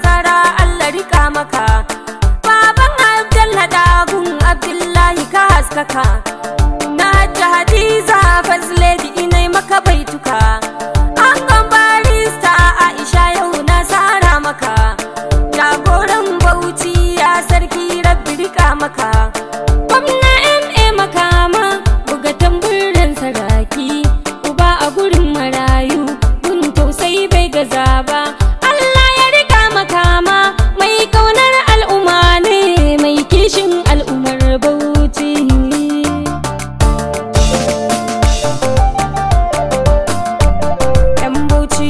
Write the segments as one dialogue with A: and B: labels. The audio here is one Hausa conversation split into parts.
A: takara Allah rika maka baban Abdalla dagun Abdullahi ka haskaka na hajji Hadiza Fazledi inai maka baituka an barista Aisha yau na tsara maka jagoran Bauchi ya sarki rabbi rika maka gwamna MA makama buga tamburin saraki uba a gurin marayu gun tausayi bai gaza ba Allah ya rika makama mai kaunar al'umma ne mai kishin al'ummar Bauchi Yan Bauchi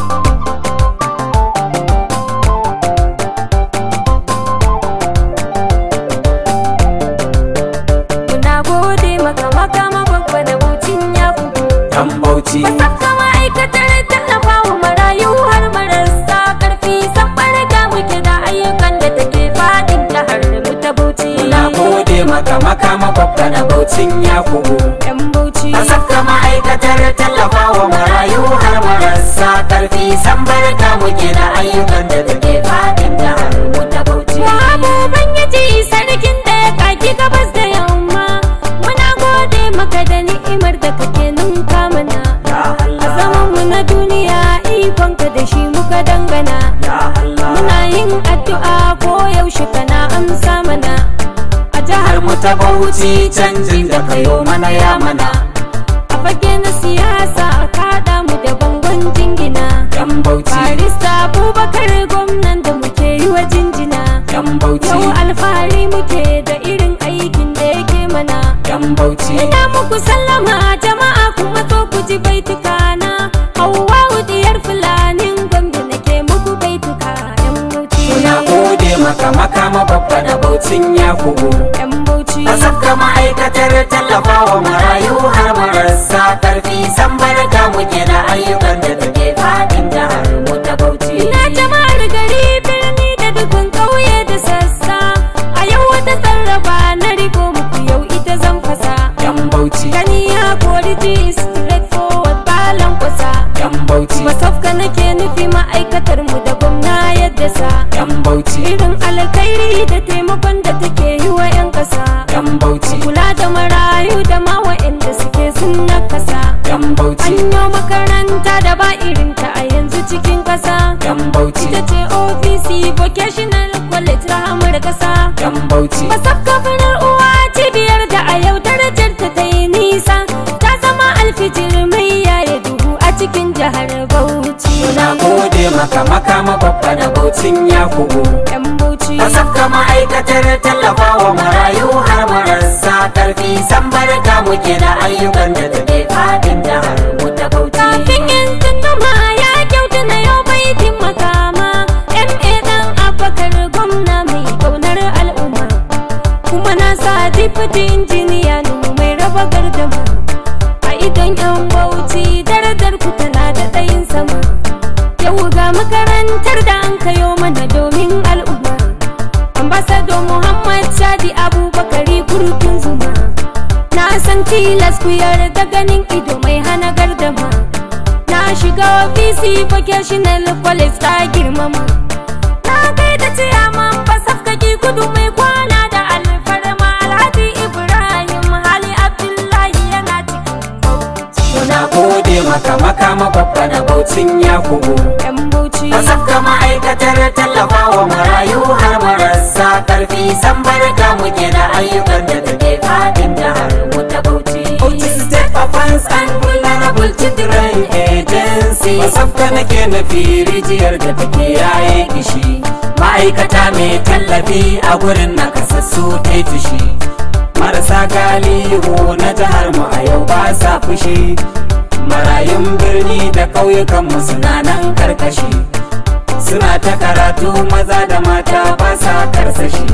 A: Muna gode maka makama babba da Bauchin ya kudu
B: yan bauchi
A: Saka ma'aikatar tallafa wa marayu har marasa karfi san barka muke da ayyukan da take fadin jihar mu ta Bauchi.
B: na gode maka makama babba da baucin yakubu
A: Yan Bauchi.
B: a saka ma'aikatar tallafa wa marayu har marasa karfi san barka muke da ayyukan da take fadin jihar mu ta bauchi
A: Wahabu Ubangiji sarkin da ya kaki gabas da yamma. Muna gode maka da ni'imar da kake ninka mana.
B: ya
A: A
B: Allah
A: zaman mu na duniya ikonka da shi muka dangana.
B: ya Allah
A: Muna yin addu'a ko yaushe kana amsa mana. A jihar
B: har mu ta bauchi canjin da kayo mana ya mana
A: a fage na siyasa a kada mu da bangon jingina
B: yan bauchi
A: barista abubakar gwamnan da muke yi wa jinjina
B: yan bauchi
A: yau alfahari muke da irin aikin da yake mana
B: yan bauchi
A: ina muku sallama jama'a kuma so ku ji baituka na hauwa diyar fulanin gwamna nake muku baituka yan bauchi
B: muna gode maka makama babba da baucin yakubu
A: yan bauchi
B: a saka ma'aikatar tallafa wa marayu har marasa karfi san barka muke da ayyukan da take fadin jihar mu ta bauchi
A: Ina jama'ar gari birni da dukkan ƙauye da sassa A yau wata sarrafa na riko muku yau ita zan fasa
B: yan bauchi
A: Gani ya kori ji straight forward balan kwasa
B: yan bauchi
A: Masafka nake nufi ma'aikatar mu da gwamna yadda sa
B: yan bauchi
A: Irin alkhairi da taimakon da take yi wa 'yan ƙasa
B: yan bauchi
A: Kula da marayu da ma wa'anda suke sun nakasa
B: yan bauchi
A: An yi makaranta da ba irinta a yanzu cikin ƙasa
B: yan bauchi
A: ita ce ofisi vocational college rahamar kasa
B: yan bauchi
A: masafka farar uwa cibiyar da a yau darajar ta ta yi nisa ta zama alfijir mai yaya duhu a cikin jihar bauchi
B: na gode maka makama babba da baucin yakubu
A: yan bauchi
B: a saka ma'aikatar tallafa wa marayu har marasa karfi san barka muke da ayyukan da take fadin jihar mu ta bauchi
A: kafin yin tsunduma ya kyauta na yau baitin makama ma dan abakar gwamna mai kaunar al'umma kuma na sa dipiti injiniya nu mai raba gardama a idon yan bauchi darajar ku tana da ɗayin sama yau ga makarantar da an kayo mana domin al'umma ambasado muhammad shadi abubakari kurkin zuma na san tilas ku yarda ganin ido mai hana gardama na shiga ofisi vocational college ta girmama na kai da ciyaman basafkaki kudu mai kwana da alfarma alhaji ibrahim hali abdullahi yana cikin bauchi
B: Muna gode maka makama babba da baucin yakubu
A: yan bauchi
B: a saka ma'aikatar tallafa wa marayu har marasa karfi san barka muke da ayyukan da take fadin jihar mu ta bauchi Bauchi State Offense and Vulnerable Children Agency Wasafka nake nufi rijiyar da take yaye kishi ma'aikata mai tallafi a gurin nakasassu ta yi tushi marasa galihu na jihar mu a yau ba sa fushi marayun birni da ƙauyukanmu suna nan karkashi suna ta karatu maza da mata ba sa karsashi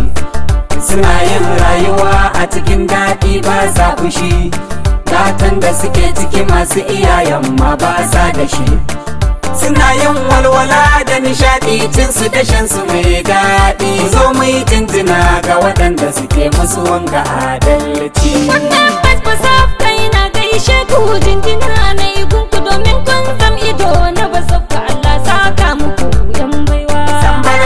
B: suna yin rayuwa a cikin daɗi ba sa fushi gatan da suke ciki masu iyayen ma ba sa da shi suna yin walwala da nishaɗi cin su da shan su mai daɗi zo mu yi jinjina ga waɗanda suke musu wanga adalci
A: Wannan basbasaf kai na gaishe ku jinjina na yi gunku domin kun zam ido na basaf ka Allah saka muku yan baiwa.
B: san barka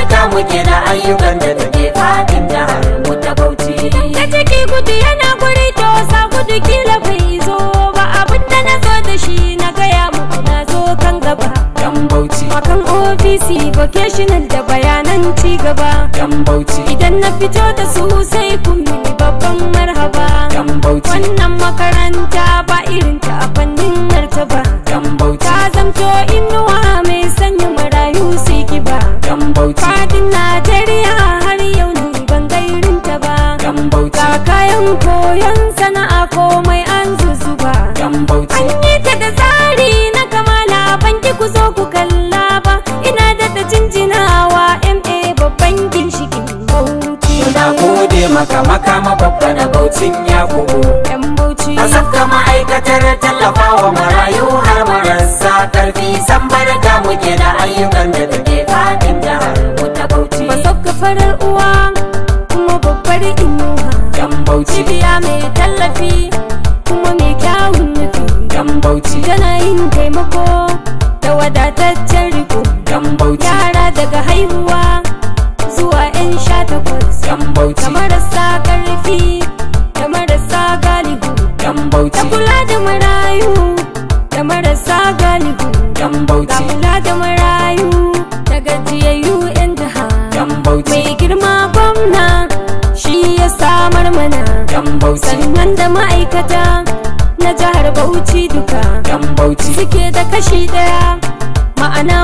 B: muke da ayyukan da take fadin jihar mu ta Bauchi.
A: Da ciki gudu yana guri to sa gudu kila bai zo ba abinda na zo da shi na gaya muku na zo kan gaba.
B: Yan Bauchi,
A: Akan ofisi vocational da bayanan ci gaba.
B: yan Bauchi,
A: Idan na fito da su sai kun mini babban marhaba.
B: yan Bauchi,
A: Wannan makaranta ba irin ta a fannin martaba.
B: yan Bauchi,
A: Ta zamto inuwa mai sanya marayu su kiba.
B: yan Bauchi,
A: Fadin Najeriya har yau ni ban ga irin ta ba.
B: yan Bauchi,
A: Ga kayan koyon sana'a komai an zuzuba.
B: yan Bauchi,
A: An yi ta da tsari na kamala ban ki ku zo ku kalla ba. Ina da da jinjinawa MA babban ginshikin bauchi.
B: Muna gode maka makama babba da Baucin Yakubu.
A: Yan bauchi.
B: A safka ma'aikatar tallafawa marayu har marasa karfi san barka muke da ayyukan da take fadin jihar mu ta Bauchi.
A: Ba sauka farar uwa kuma babbar inuwa.
B: Yan Bauchi,
A: Cibiya mai tallafi kuma mai kyawun nufi.
B: yan Bauchi,
A: Tana yin taimako da wadataccen riko.
B: yan Bauchi,
A: Yara daga haihuwa zuwa 'yan sha takwas.
B: yan Bauchi,
A: Da marasa ƙarfi da marasa galihu.
B: yan
A: Da
B: Bauchi,
A: kula da marayu da marasa galihu.
B: yan
A: Ga
B: Bauchi,
A: kula da marayu da gajiyayyu 'yan jiha.
B: yan Bauchi,
A: Mai girma gwamna shi ya samar mana.
B: yan Bauchi,
A: Sannan da ma'aikata na jihar Bauchi duka.
B: yan Bauchi,
A: Suke da kashi ɗaya ma'ana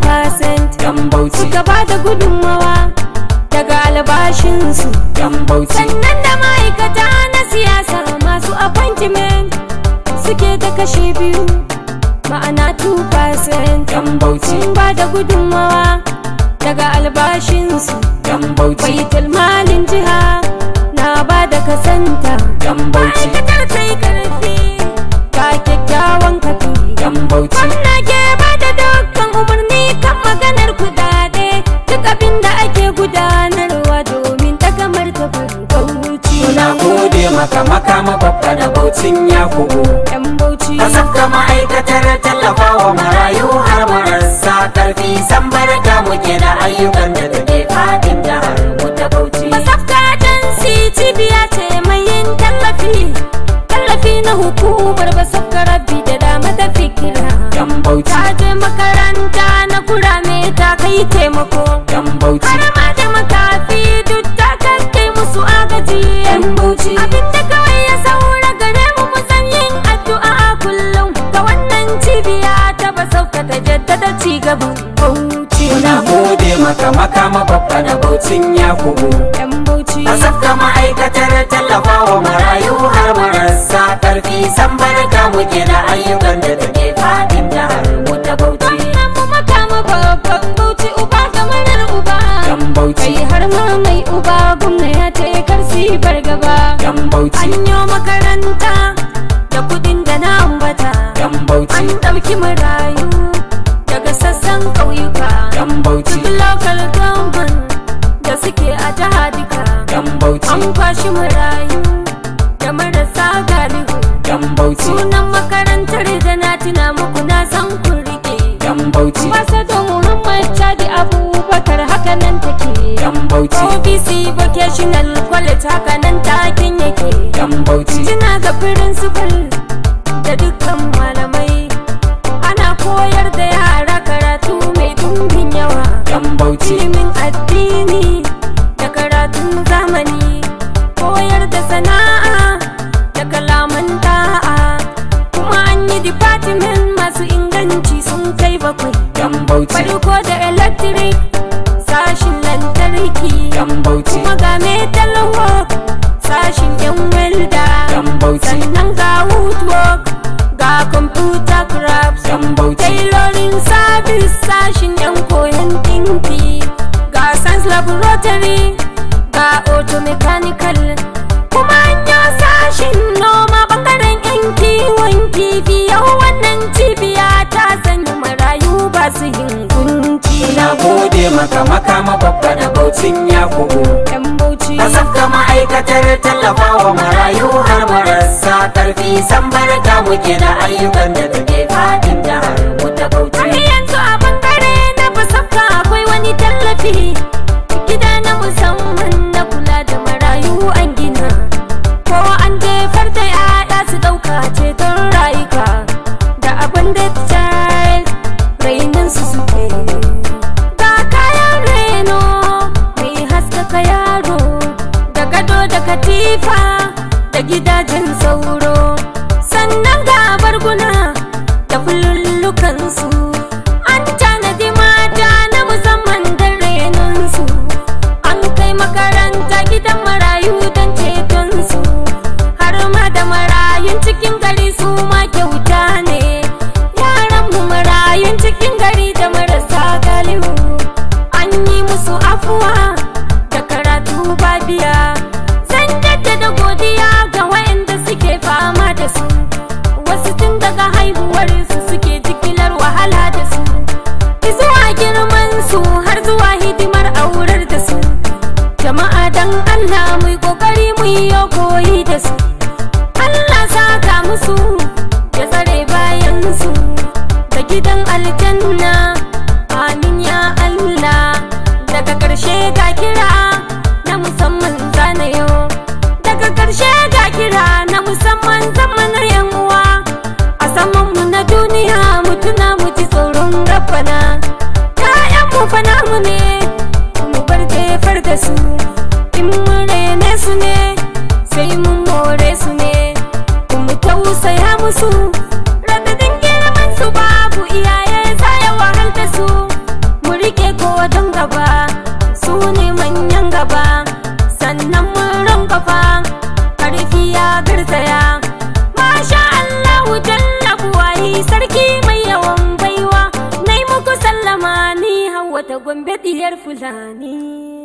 A: 1%
B: yan Bauchi,
A: suka ba da gudunmawa daga albashinsu.
B: yan Bauchi,
A: Sannan da ma'aikata na siyasa masu appointment suke da kashi biyu ma'ana 2%
B: yan Bauchi,
A: sun ba da gudunmawa daga albashinsu.
B: yan Bauchi,
A: Baitul malin jiha na ba da kasanta.
B: yan Bauchi,
A: Ma'aikatar ta yi ƙarfi ga kyakkyawan kafi.
B: yan Bauchi,
A: Gwamna ke ba da dukkan umarni kan maganar kudade duk abin da ake gudanarwa domin daga martabar Bauchi.
B: Muna gode maka makama babba da Baucin Yakubu.
A: Yan Bauchi.
B: A safka ma'aikatar tallafawa marayu har marasa karfi san barka muke da ayyukan da take fadin jihar mu ta Bauchi.
A: Masafka jansi cibiya ce mai yin tallafi. Tallafi na hukumar basafka rabbi da dama da fikira.
B: Yan Bauchi,
A: Ta je makaranta na kurame ta kai taimako.
B: yan Bauchi,
A: Har ma da makafi duk ta kai musu agaji.
B: yan Bauchi,
A: Abinda kawai ya saura gare mu mu san yin addu'a kullum ga wannan cibiya ta basauka ta jaddada ci gaban Bauchi.
B: Muna gode maka makama babba da Baucin Yakubu.
A: Yan Bauchi.
B: A safka ma'aikatar tallafawa marayu har marasa karfi san barka muke da ayyukan da take fadin jihar mu ta Bauchi.
A: Wannan mu makama babban Bauchi uba ga marar uba.
B: Yan Bauchi,
A: Kai har ma mai uba gwamna ya ce kar su yi fargaba.
B: yan Bauchi,
A: An yi makaranta da kudin da na ambata.
B: yan Bauchi,
A: An ɗauki marayu daga sassan ƙauyuka.
B: yan Bauchi,
A: Duk local government da suke a jiha duka.
B: yan Bauchi,
A: An kwashi marayu da marasa galihu.
B: yan Bauchi,
A: Sunan makarantar da na tuna muku na san kun rike.
B: yan Bauchi,
A: Ambassador Muhammad Chadi Abubakar haka nan take.
B: yan Bauchi,
A: OBC Vocational College haka nan takin yake.
B: yan Bauchi,
A: Tuna ga principal da dukkan malamai. Ana koyar da yara karatu mai dumbin yawa.
B: yan Bauchi,
A: Ilimin addini da karatun zamani. Koyar da sana'a da kalaman da'a. Kuma an yi department masu inganci sun kai bakwai.
B: yan Bauchi,
A: Farko da electric sashin lantarki.
B: yan Bauchi,
A: Kuma ga metal work sashin yan welda.
B: yan Bauchi,
A: Sannan ga woodwork ga computer crafts.
B: yan Bauchi,
A: Tailoring service sashin yan koyon dinki. Ga science laboratory ga auto mechanical. Kuma an yi sashin noma bangaren yan kiwon kifi. Yau wannan cibiya ta sanya marayu ba su yin kunci.
B: na gode maka makama babba da Baucin Yakubu.
A: Yan bauchi.
B: A safka ma'aikatar tallafawa marayu har marasa karfi san barka muke da ayyukan da take fadin jihar mu ta
A: Har
B: Bauchi.
A: yanzu a bangare na fasafka akwai wani tallafi katifa da gidajen sauro sannan ga barguna da fulullukansu an tanadi mata na musamman don renonsu an kai makaranta gidan marayu don cetonsu har ma da marayun cikin gari su ma kyauta ne yaran mu marayun cikin gari da marasa galihu an yi musu afuwa da karatu babiya zan jaddada godiya ga waɗanda suke fama da su wasu tun daga haihuwar su suke jikilar wahala da su zuwa girman su har zuwa hidimar aurar da su jama'a dan Allah mu yi kokari mu yi koyi da su Allah saka musu ya tsare bayan su da gidan aljanna amin ya Allah daga ƙarshe ga kira na musamman zanayo daga ƙarshe ga kira na musamman zamanar yan uwa a saman mu na duniya mu tuna mu ji tsoron rabbana ƴaƴan mu fa namu ne mu bar jefar da su in mun rene su ne sai mun more su ne kuma tausaya musu radadin girman su babu iyaye za ya wahal da su mu rike ko don gaba su ne manyan gaba sannan mun rankafa karfi ya garzaya masha Allahu jalla buwayi sarki mai yawan baiwa nai muku sallama ni hawa ta gombe diyar fulani